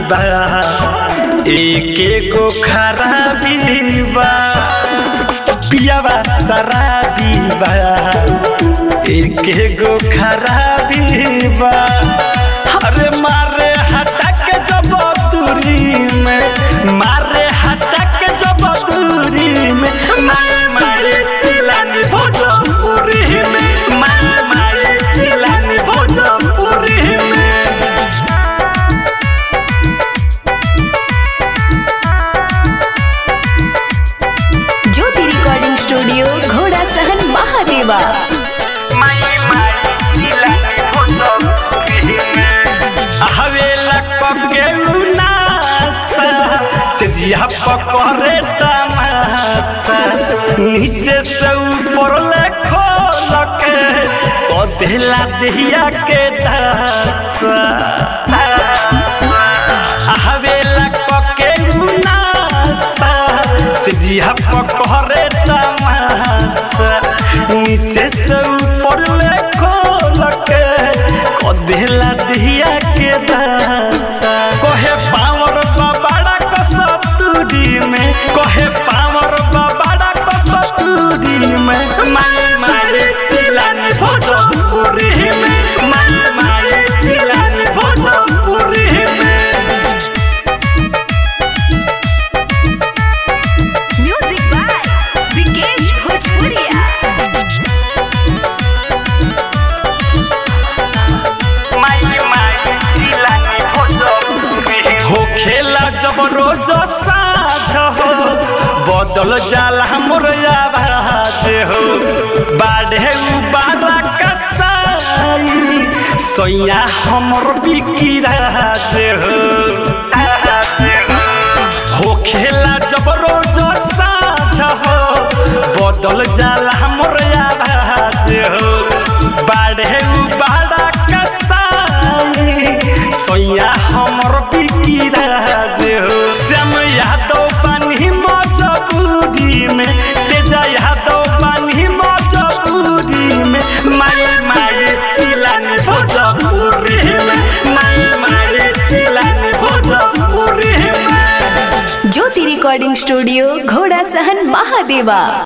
बा एक गो खराबी बा पियावा शराबी बा एक गो खराबी बा अरे मारे हटा के जब दूरी में मारे हटा के जब दूरी में माए माए चिलानी भोजपुरी में माए माए चिलानी भोजपुरी में ज्योति रिकॉर्डिंग स्टूडियो घोड़ा सहन महादेवा हवेला पके उनासा से जिया पकड़े तमासा नीचे से ऊपर ले खोल के कदेला दहिया के दासा हवेला पके उनासा से जिया पकड़े तमासा नीचे से ऊपर ले खोल के कदेला दहिया के दासा कहे पावर बाबाड़ा कसतूरी में कहे पावर बाबाड़ा कसतूरी में माए माए चिलानी भोजपुरी में माए माए चिलानी भोजपुरी में म्यूजिक बाय विकेश भोजपुरिया हो खेला जब रोज साझ हो बदल जाला मोर आवाज हो बाढ़े उबारा कसाई सैया हमर बिकी राज हो हो खेला जब रोज साझ हो बदल जाला मोर आवाज हो बाढ़े उबारा कसाई सैया हमर बिकी राज हो श्याम यादव पानी मजबूरी में तेजा यादव पानी मजबूरी में माए माए चिलानी भोजपुरी में माए माए चिलानी भोजपुरी में ज्योति रिकॉर्डिंग स्टूडियो घोड़ा सहन महादेवा